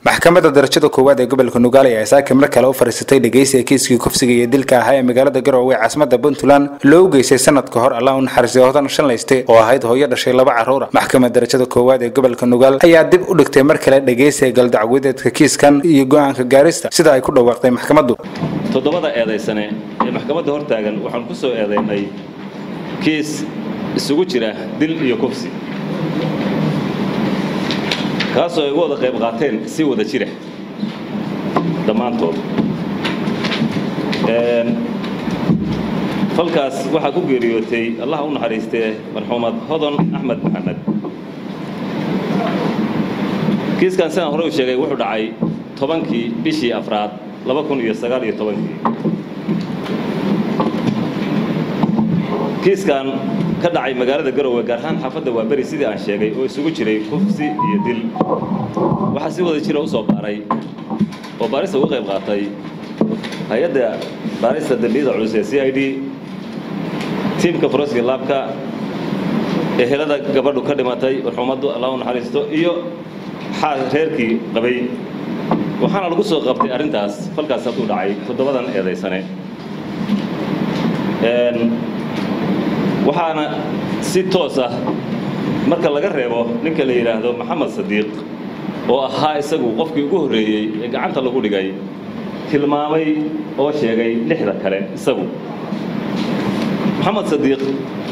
maxkamadda darajada koowaad ee gobolka nugaal ayaa saaka mar kale u fariisatay dhegeysiga kiiskii kufsiga iyo dilka ahaa ee magaalada garowe caasimada puntland loo geystay sanad ka hor allah u naxariistay hodan shanlayste oo ahayd hooyo dhashay laba carruura maxkamadda darajada koowaad ee gobolka nugaal ayaa dib u dhigtay mar kale dhegeysiga galdacwadeedka kiiskan iyo go-aanka gaarista sida ay ku dhawaaqday maxkamaddu toddobada eedaysane ee maxkamadda hortaagan waxaan ku soo eedaynay kiis isugu jira dil iyo kufsi kaasoo ay uga wada qayb qaateen si wada jira dhammaantood falkaas waxaa ku geeriyootay allaha u naxariistee marxuumad hodon axmed maxamed kiiskan sidaan hore u sheegay wuxuu dhacay tobankii bishii afraad laba kun iyo sagaal iyo tobankii kiiskan ka dhacay magaalada garowe gaar ahaan xaafadda waa beri sidii aan sheegay oo isugu jiray kufsi iyo dil waxaa si wada jira u soo baaray oo baarista uga qayb qaatay hay-adda baarista dembiyada culus ee c i d tiimka foroska laabka ehelada gabadhu ka dhimatay marxuumaddu allah u naxariisto iyo xaal reerkii qabay waxaana lagu soo qabtay arrintaas falkaas hadduu dhacay toddobadan eedaysane waxaana si toos ah marka laga reebo ninka la yidhaahdo maxamed sadiiq oo ahaa isagu qofkii ugu horreeyey ee gacanta lagu dhigay tilmaamay oo sheegay lixda kale isagu maxamed sadiiq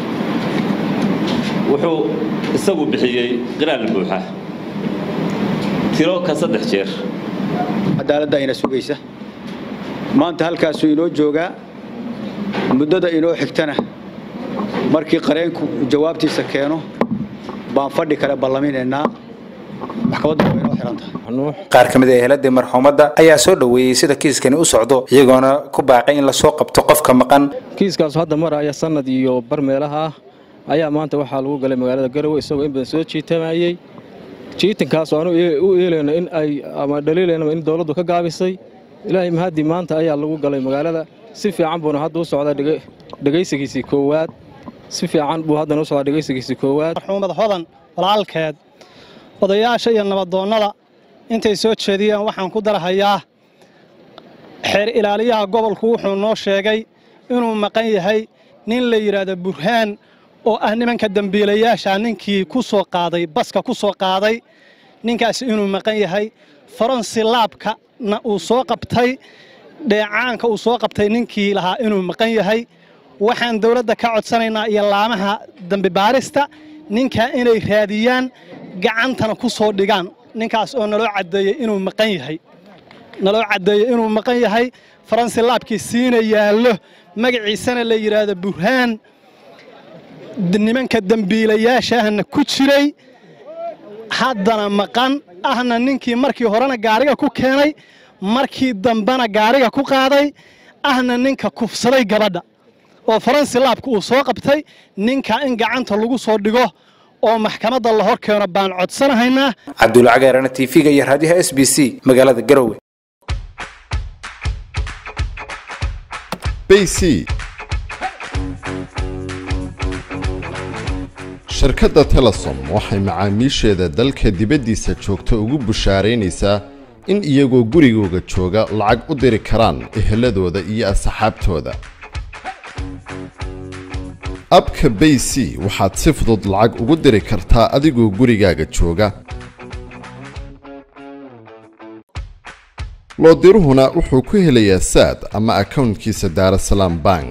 wuxuu isagu bixiyey qiraal buuxa tiro ka saddex jeer cadaaladda ayna sugaysa maanta halkaasuu inoo joogaa muddada inoo xigtana markii qareenku jawaabtiisa keeno baan fadhi kale ballaminaynaa maxkamaddu waa inoo xihan tahay qaar ka mid a eheladii marxuumadda ayaa soo dhoweeyey sida kiiskani u socdo iyagoona ku baaqay in lasoo qabto qofka maqan kiiskaasu hadda maraya sanad iyo bar meelaha ah ayaa maanta waxaa lagu galay magaalada garowe isagoo in badan soo jiitamayey jiitankaas aanu u eelayno in ay ama dhaliilaynaba in dowladdu ka gaabisay ilaahay mahadii maanta ayaa lagu galay magaalada si fiican buuna hadda u socdaa dhegaysigiisii koowaad si fiican buu haddana u socdaa dhegaysigiisii koowaad marxuumad hodan walaalkeed odayaasha iyo nabadoonnada intay soo jeediyeen waxaan ku darahayaa xeer ilaaliyaha gobolku wuxuu noo sheegay inuu maqan yahay nin la yidhaahdo burhaan oo ah nimanka dembiilayaasha ninkii ku soo qaaday baska ku soo qaaday ninkaasi inuu maqan yahay faransi laabkana uu soo qabtay dheecaanka uu soo qabtay ninkii lahaa inuu maqan yahay waxaan dawladda ka codsanaynaa iyo laamaha dembi baarista ninkaa inay raadiyaan gacantana ku soo dhigaan ninkaas oo naloo caddeeyey inuu maqan yahay naloo caddeeyey inuu maqan yahay faransi laabkii siina yaallo magaciisana la yidhaahdo burhaan nimanka dembiilayaashaahna ku jiray haddana maqan ahna ninkii markii horena gaariga ku keenay markii dambena gaariga ku qaaday ahna ninka kufsaday gabadha oo faransi laabka uu soo qabtay ninka in gacanta lagu soo dhigo oo maxkamadda la hor keeno baan codsanahaynaa cabdulcagaarana tv-ga iyo raadiyaha s b c magaalada garowe bc shirkadda telesom waxay macaamiisheeda dalka dibaddiisa joogta ugu bushaaraynaysaa in iyagoo gurigooga jooga lacag u diri karaan eheladooda iyo asxaabtooda abka bay c waxaad si fudud lacag ugu diri kartaa adigoo gurigaaga jooga loodiruhuna wuxuu ku helayaa saad ama akownkiisa daarasalaam bank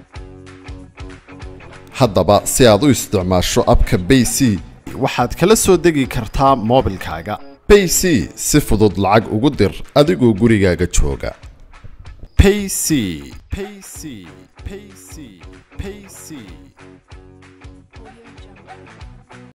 haddaba si aad u isticmaasho abka bay c waxaad kala soo degi kartaa moobilkaaga bay c si fudud lacag ugu dir adigoo gurigaaga jooga payc payc payc payc